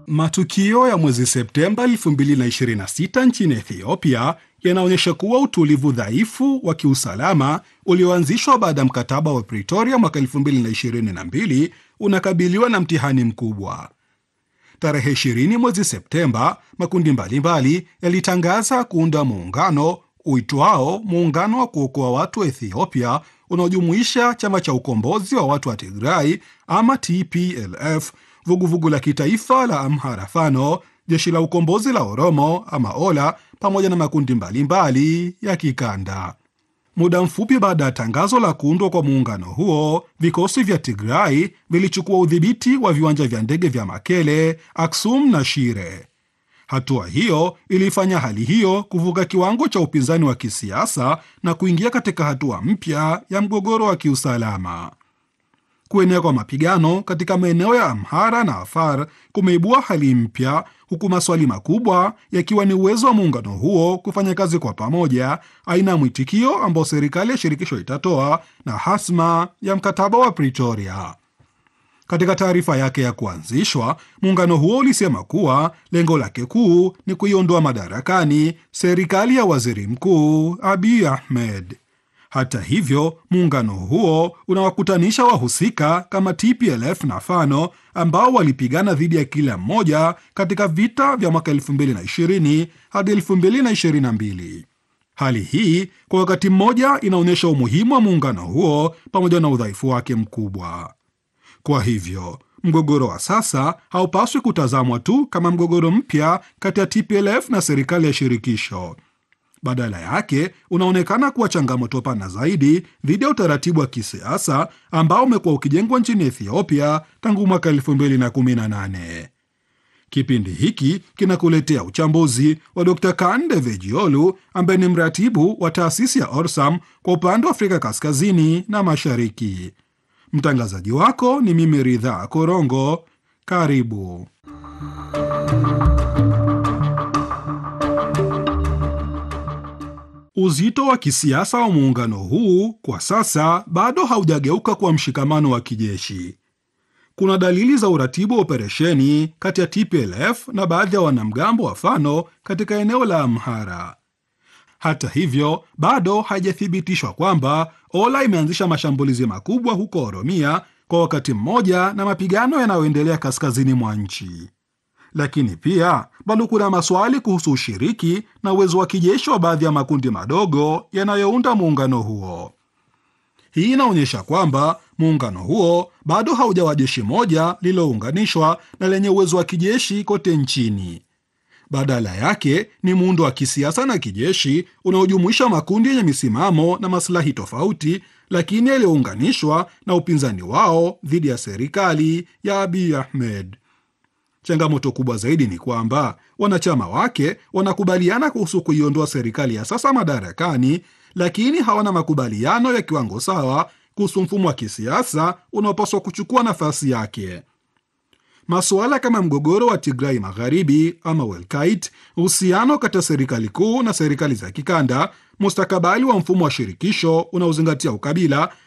Matukio ya mwezi Septemba 2026 nchini Ethiopia yanaonyesha kuwa utulivu dhaifu wa kiusalama ulioanzishwa baada ya mkataba wa Pretoria mwaka 2022 unakabiliwa na mtihani mkubwa. Tarehe 20 mwezi Septemba, makundi mbalimbali yalitangaza kuunda muungano uitwao Muungano wa Kuokoa Watu wa Ethiopia, unaojumuisha chama cha ukombozi wa watu wa Tigray ama TPLF, vuguvugu la kitaifa la Amhara Fano, jeshi la ukombozi la Oromo ama Ola, pamoja na makundi mbalimbali ya kikanda. Muda mfupi baada ya tangazo la kuundwa kwa muungano huo, vikosi vya Tigray vilichukua udhibiti wa viwanja vya ndege vya Makele, Aksum na Shire. Hatua hiyo ilifanya hali hiyo kuvuka kiwango cha upinzani wa kisiasa na kuingia katika hatua mpya ya mgogoro wa kiusalama. Kuenea kwa mapigano katika maeneo ya Amhara na Afar kumeibua hali mpya, huku maswali makubwa yakiwa ni uwezo wa muungano huo kufanya kazi kwa pamoja, aina ya mwitikio ambao serikali ya shirikisho itatoa na hasma ya mkataba wa Pretoria. Katika taarifa yake ya kuanzishwa, muungano huo ulisema kuwa lengo lake kuu ni kuiondoa madarakani serikali ya waziri mkuu Abiy Ahmed. Hata hivyo, muungano huo unawakutanisha wahusika kama TPLF na Fano ambao walipigana dhidi ya kila mmoja katika vita vya mwaka 2020 hadi 2022. Hali hii kwa wakati mmoja inaonyesha umuhimu wa muungano huo pamoja na udhaifu wake mkubwa. Kwa hivyo mgogoro wa sasa haupaswi kutazamwa tu kama mgogoro mpya kati ya TPLF na serikali ya shirikisho. Badala yake unaonekana kuwa changamoto pana zaidi dhidi ya utaratibu wa kisiasa ambao umekuwa ukijengwa nchini Ethiopia tangu mwaka 2018. Kipindi hiki kinakuletea uchambuzi wa Dr. Kande Vejiolu ambaye ni mratibu wa taasisi ya Orsam kwa upande wa Afrika Kaskazini na Mashariki. Mtangazaji wako ni mimi Ridhaa Korongo. Karibu. Uzito wa kisiasa wa muungano huu kwa sasa bado haujageuka kwa mshikamano wa kijeshi. Kuna dalili za uratibu wa operesheni kati ya TPLF na baadhi ya wanamgambo wa Fano katika eneo la Amhara. Hata hivyo, bado haijathibitishwa kwamba Ola imeanzisha mashambulizi makubwa huko Oromia kwa wakati mmoja na mapigano yanayoendelea kaskazini mwa nchi. Lakini pia bado kuna maswali kuhusu ushiriki na uwezo wa kijeshi wa baadhi ya makundi madogo yanayounda muungano huo. Hii inaonyesha kwamba muungano huo bado haujawa jeshi moja lililounganishwa na lenye uwezo wa kijeshi kote nchini. Badala yake ni muundo wa kisiasa na kijeshi unaojumuisha makundi yenye misimamo na maslahi tofauti, lakini yaliyounganishwa na upinzani wao dhidi ya serikali ya Abiy Ahmed. Changamoto kubwa zaidi ni kwamba wanachama wake wanakubaliana kuhusu kuiondoa serikali ya sasa madarakani, lakini hawana makubaliano ya kiwango sawa kuhusu mfumo wa kisiasa unaopaswa kuchukua nafasi yake. Masuala kama mgogoro wa Tigrai Magharibi ama Welkait, uhusiano kati ya serikali kuu na serikali za kikanda, mustakabali wa mfumo wa shirikisho unaozingatia ukabila